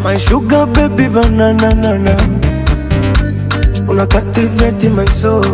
My sugar baby banana nana Una captivate my soul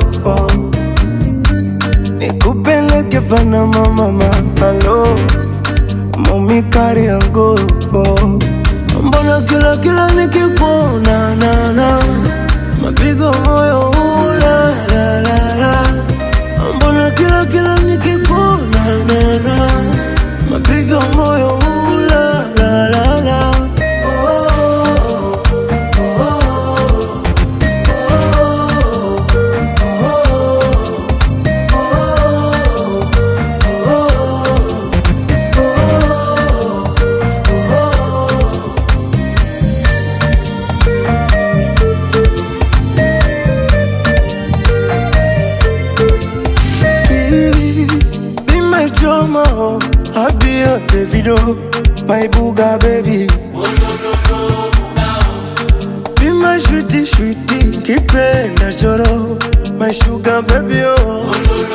Nikupeleke Panama mama Hello Mami kari yangu Mbona kila kila nikikuona na na Mapigo moyo ula la la la Mbona kila kila nikikuona na na Mapigo moyo ula la la la Oh, oh, Be my drama, oh. I be your Davido, my booga baby. Be my sweetie, sweetie, kipenda choro, my sugar baby, oh.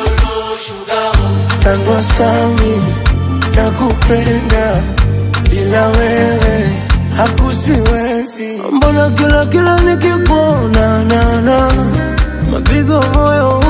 Tango sami, nakupenda, bila wewe hakusiwezi. Mbona kila kila nikikuona na na mapigo moyo